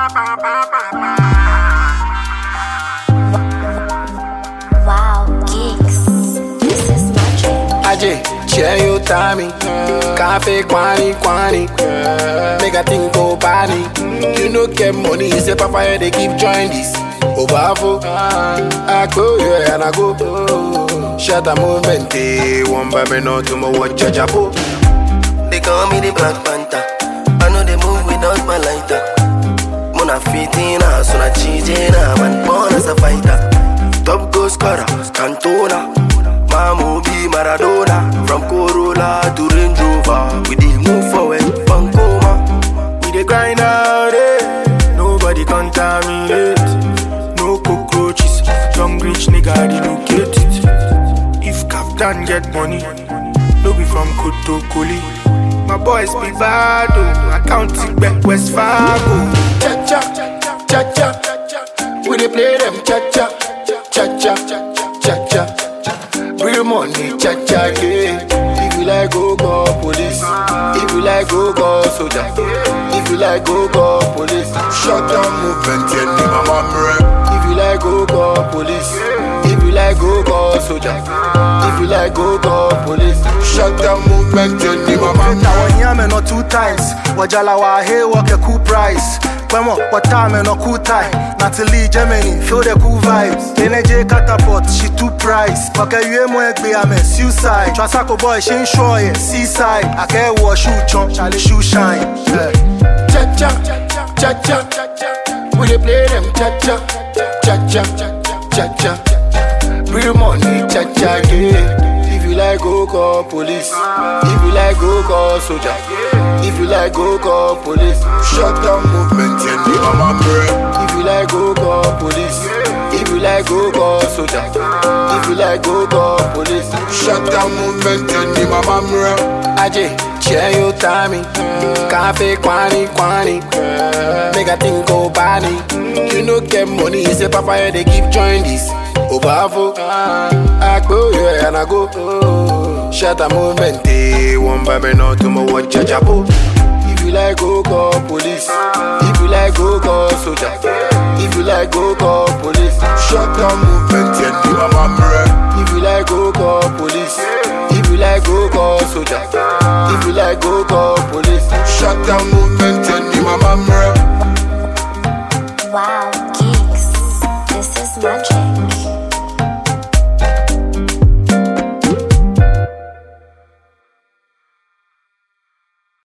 Wow, geeks. This is magic. Aje, share your timing. Cafe, quani, quani. Make a thing go body. You no get money, say papa, they keep join this. Obafo, I go, yeah, and I go. Shut a movement, eh, one by me, no tomorrow, watch a chapo. They call me the Black Panther. I know they move without my lighter. Mona fitina, so na cheatina, man born as a fighter. Top goal scorer, Cantona. Mamu be Maradona. From Corolla to Range Rover, we dey move forward, Pancoma. We dey grind out eh? Nobody contaminate. No cockroaches. Young rich nigga relocate it. If Captain get money, no be from Kotokoli. My boys be bad oh. I count it back West Fargo. Cha cha, cha cha. We dey play them cha cha, cha cha, cha cha. Real money, cha cha, yeah. If you like, go call police. If you like, go call soldier. If you like, go call police. Shut down movement, yeah, ni mama mre. If you like, go call police. If you like, go call soldier. If you like, go call police. Shut down movement, yeah, ni mama mre. na wanyame no two times wajala wa he work a cool price Kwemo, watame no cool tie Natalie, Germany, feel the cool vibes NJ catapult, she two price Waka yue mo egbe ame, suicide Trasako boy, she ain't sure yeah, seaside Ake wo shoe chon, Charlie shoe shine yeah. cha cha cha cha We dey play them cha cha cha cha cha cha. Real money cha cha yeah. If you like go call police. If you like go call soldier. If you like go call police. Shut down movement yeah, ni mama mre. If you like go call police. If you like go call soldier. If you like go call police. Shut down movement yeah, ni mama mre. Aje, share your timing. Cafe, quani, quani. Make a thing go body. You no get money, say papa, they keep join this. Obafo, I go, yeah, and I go. Shut a movement, eh, one by me, no tomorrow, watch a chapo. If you like, go call police. If you like, go call soldier. If you like, go call police. Shut down movement, yeah, ni mama mre. If you like, go call police. If you like, go call soldier. If you like, go call police.